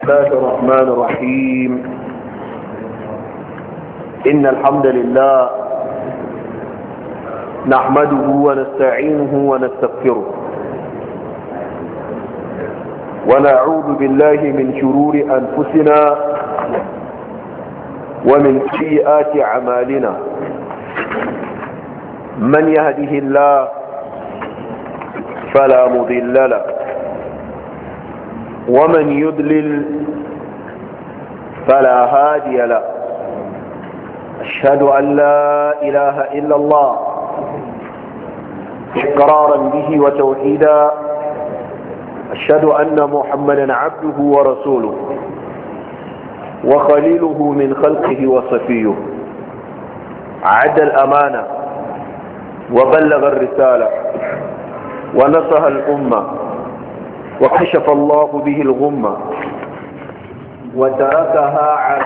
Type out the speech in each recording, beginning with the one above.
الله الرحمن الرحيم إن الحمد لله نحمده ونستعينه ونستغفره ونعوذ بالله من شرور أنفسنا ومن سيئات أعمالنا من يهده الله فلا مضل له ومن يضلل فلا هادي له أشهد أن لا إله إلا الله إقرارا به وتوحيدا أشهد أن محمدا عبده ورسوله وخليله من خلقه وصفيه عد الأمانة وبلغ الرسالة ونصح الأمة وكشف الله به الغمة وتركها على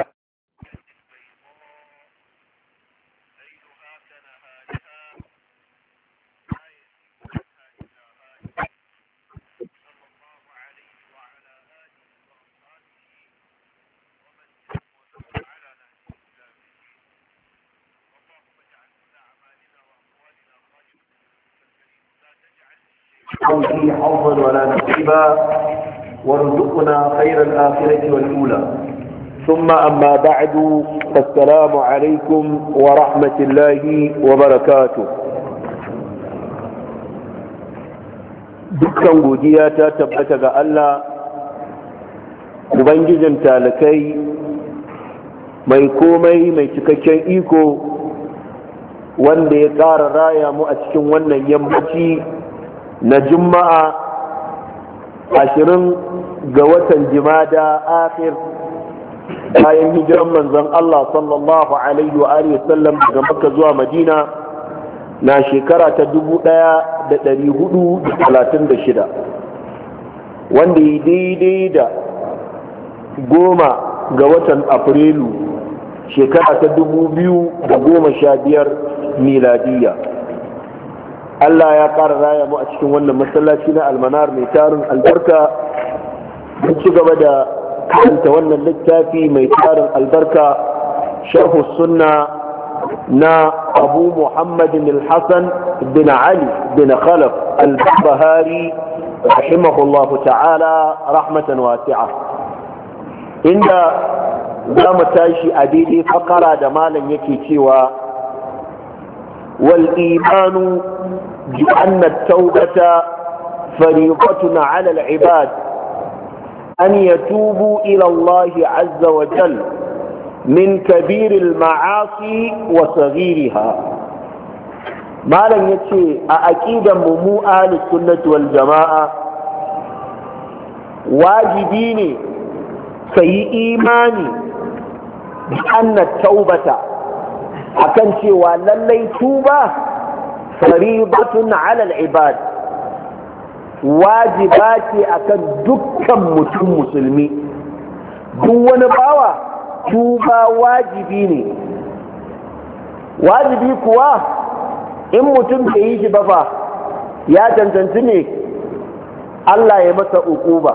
فيه حظا ولا نصيبا وارزقنا خير الآخرة والأولى ثم أما بعد فالسلام عليكم ورحمة الله وبركاته dukkan godiya ta tabbata ga Allah Ubangijin talakai mai komai mai cikakken iko wanda ya ƙara raya mu a cikin wannan yammaci na juma'a ashirin ga watan jimada akhir bayan hijiran manzon Allah sallallahu alaihi wa sallam daga makka zuwa madina na shekara ta dubu ɗaya da ɗari hudu da talatin da shida wanda yi daidai da goma ga watan afrilu shekara ta dubu biyu da goma sha biyar miladiyya Allah ya ƙara raya mu a cikin wannan masallaci na almanar mai tarin albarka mun ci gaba da karanta wannan littafi mai tarin albarka sharhu sunna na abu muhammadin al-hassan bin ali bin khalaf al-bahari rahimahullah ta'ala rahmatan wasi'a inda za mu tashi a daidai fakara da malam yake cewa والإيمان بأن التوبة فريضة على العباد أن يتوبوا إلى الله عز وجل من كبير المعاصي وصغيرها ما لن يتشي أكيد ممو أهل السنة والجماعة واجبين في إيماني بأن التوبة akan cewa lallai tuba faridatun alal ibad wajiba ce akan dukkan mutum musulmi duk wani bawa tuba wajibi ne wajibi kuwa in mutum bai yi shi ba fa ya cancanci ne Allah ya masa ukuba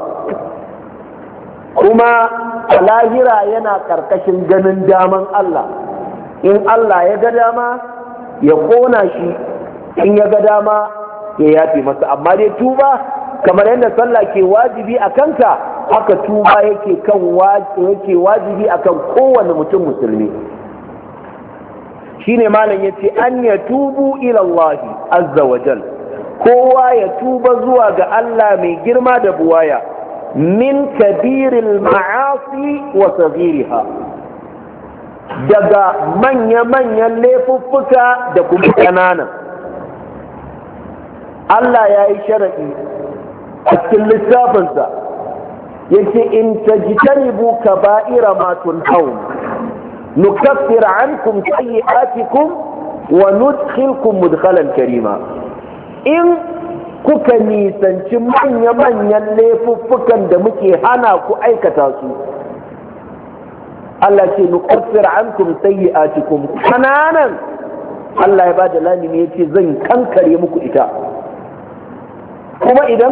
kuma a lahira yana ƙarƙashin ganin daman Allah in Allah ya ga dama ya kona shi in ya ga dama ya yafe masa amma dai tuba kamar yadda sallah ke wajibi a kanka haka tuba yake kan yake wajibi akan kowane mutum musulmi shine malam yace an ya tubu ila Allah azza wa jal kowa ya tuba zuwa ga Allah mai girma da buwaya min kabiril ma'asi wa saghiriha daga manya-manyan laifuffuka da kuma ƙananan Allah ya yi sharaɗi a cikin littafinsa yake in tajtanibu kaba'ira ma tunhaun nukaffir ankum sayyi'atikum wa nudkhilkum mudkhalan karima in kuka nisanci manya-manyan laifuffukan da muke hana ku aikata su Allah ce nukaffir ankum sayyi'atikum kananan Allah ya bada lamini yace zan kankare muku ita kuma idan